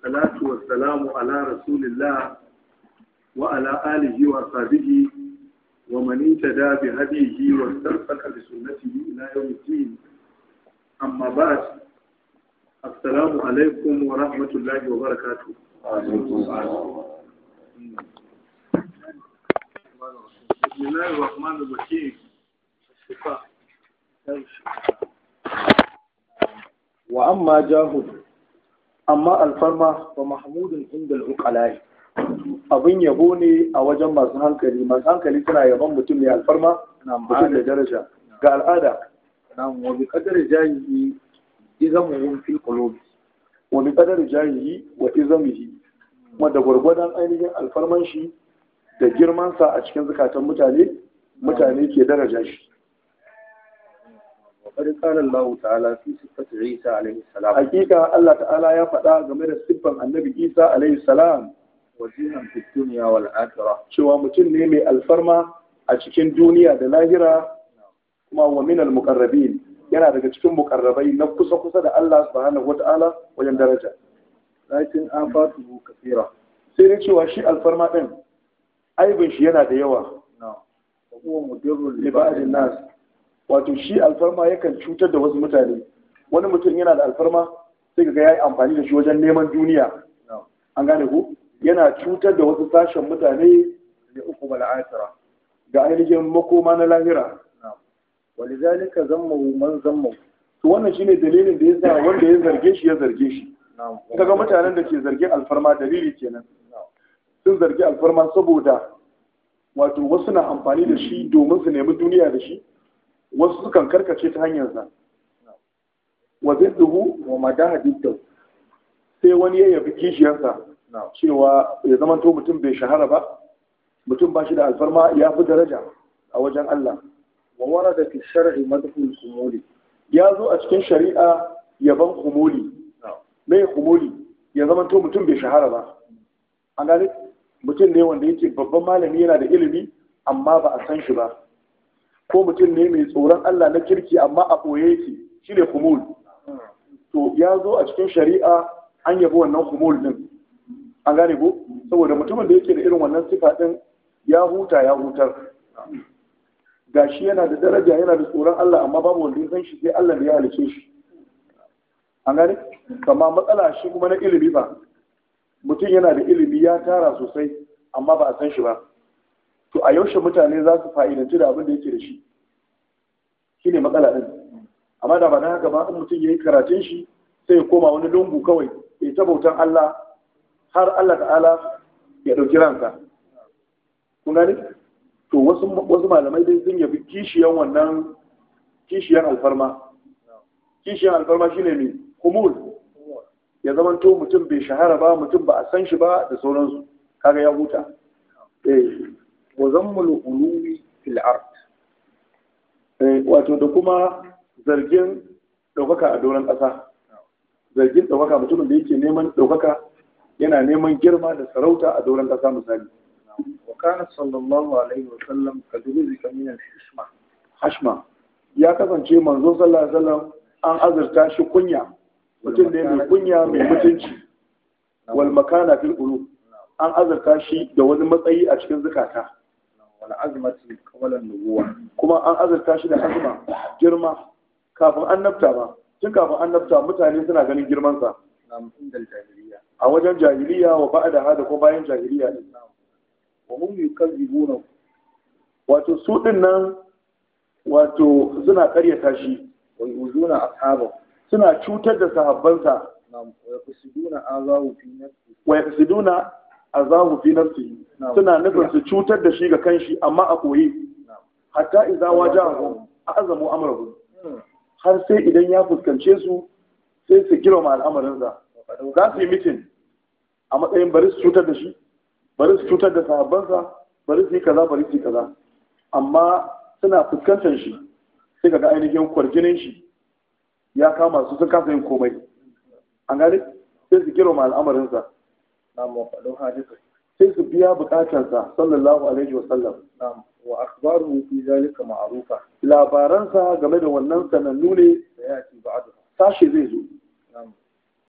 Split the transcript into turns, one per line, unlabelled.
والصلاة والسلام على رسول الله وعلى آله وصحبه ومن اهتدى بهديه واستمسك بسنته إلى يوم الدين أما بعد السلام عليكم ورحمة الله وبركاته بسم الله الرحمن الرحيم
wa amma jahud amma alfarma wa mahmudun inda al'uqalai abin yabo ne a wajen masu hankali masu hankali suna yaban mutum mai alfarma mutum da daraja ga al'ada
نعم وبقدر جاهه إذمهم في القلوب
wa bi qadar jahihi wa izamihi wanda gwargwadon ainihin alfarman shi da girmansa a cikin zukatan mutane mutane ke daraja shi
وقد قال الله تعالى في صفة عيسى عليه السلام
hakika Allah ta'ala ya faɗa game da siffan annabi Isa alaihi salam
وزينا في الدنيا والآخرة
cewa mutum ne mai alfarma a cikin duniya da lahira kuma wa minal muqarrabin yana daga cikin muqarrabai na kusa kusa da Allah subhanahu wata'ala wajen daraja
لكن آفاته كثيرة
sai dai cewa shi alfarma din aibin shi yana da yawa
نعم وهو مدر
li ba'din nas wato shi alfarma yakan cutar da wasu mutane wani mutum yana da alfarma sai ga yayi amfani da shi wajen neman duniya
نعم
an gane ku yana cutar da wasu sashen mutane
لأقوم الآخرة
ga ainihin makoma na lahira
نعم ولذلك ذمه من ذمه
to wannan shine dalilin da yasa wanda ya zarge shi ya zarge shi
نعم
kaga mutanen da ke zargin alfarma dalili kenan
نعم
sun zargi alfarma saboda wato wasu na amfani da shi domin su nemi duniya da shi wasu sukan karkace ta hanyarsa wa zidduhu
ومداه ضده
sai wani ya yabi kishiyarsa
نعم
cewa ya zama to mutum bai shahara ba mutum ba shi da alfarma ya fi daraja a wajen Allah
وورد في الشرع مدح الخمول
ya zo a cikin shari'a yaban kumuli
نعم
mai kumuli ya zama to mutum bai shahara ba an gane mutum ne wanda yake babban malami yana da ilimi amma ba a san shi ba ko mutum ne mai tsoron Allah na kirki amma a ɓoye yake shi ne kumul to ya zo a cikin shari'a an yabi wannan kumul din an gane ko saboda mutumin da yake da irin wannan sifa din ya huta ya hutar gashi yana da daraja yana da tsoron Allah amma babu wanda ya san shi sai Allah da ya halice shi an gane kama matsala shi kuma na ilimi ba mutum yana da ilimi ya tara sosai amma ba a san shi ba to a yaushe mutane za su fa'idanci da abin da yake da shi shi ne matsala ɗin amma da ba na haka ba in mutum ya yi karatun shi sai ya koma wani lungu kawai ya ta bautan Allah har Allah ta'ala ya ɗauki ransa kun gani to wasu wasu malamai dai sun yabi kishiyan wannan kishiyan alfarma kishiyan alfarma shine mai kumul ya zama to mutum bai shahara ba mutum ba a san shi ba da sauransu kaga ya huta eh
وذم الغلو في الأرض
eh, wato da kuma zargin ɗaukaka a doron ƙasa zargin ɗaukaka mutumin da yake neman ɗaukaka yana neman girma da sarauta a doron ƙasa misali
وكان صلى الله عليه وسلم قد رزق من الحشمة
hashma ya kasance manzo sallallahu alaihi wasallam an azurta shi kunya mutum ne mai kunya mai mutunci wal makana fil qulub an azurta shi da wani matsayi a cikin zukata
والعزمة قبل النبوة
kuma an azurta shi da azuma girma kafin annabta ba tun kafin annabta mutane suna ganin girmansa
نعم عند الجاهلية
a wajen jahiliya wa ba'da hada ko bayan jahiliya ne
وهم يكذبونه
wato su din nan wato suna karyata shi
ويؤذون أصحابه
suna cutar da sahabbansa
نعم ويقصدون آذاه في نفسه
wa yaqsiduna azahu fi nafsihi
Na'am.
suna nufin su cutar da shi ga kanshi amma a koyi
نعم
hatta idza wajahum azamu amrahu har sai idan ya fuskance su sai su girma al'amarinsa
وقد
za su yi mitin a matsayin bari su cutar da shi bari su cutar da sahabbansa bari su yi kaza bari su yi kaza amma suna fuskantar shi sai kaga ainihin kwarjinin shi ya kama su sun kasa yin komai an gane sai su girma al'amarinsa
نعم وقد حادثه
sai su biya bukatarsa sallallahu alaihi wasallam
نعم وأخباره في ذلك معروفة
labaransa game da wannan sanannu ne
سيأتي بعدها
sashe zai zo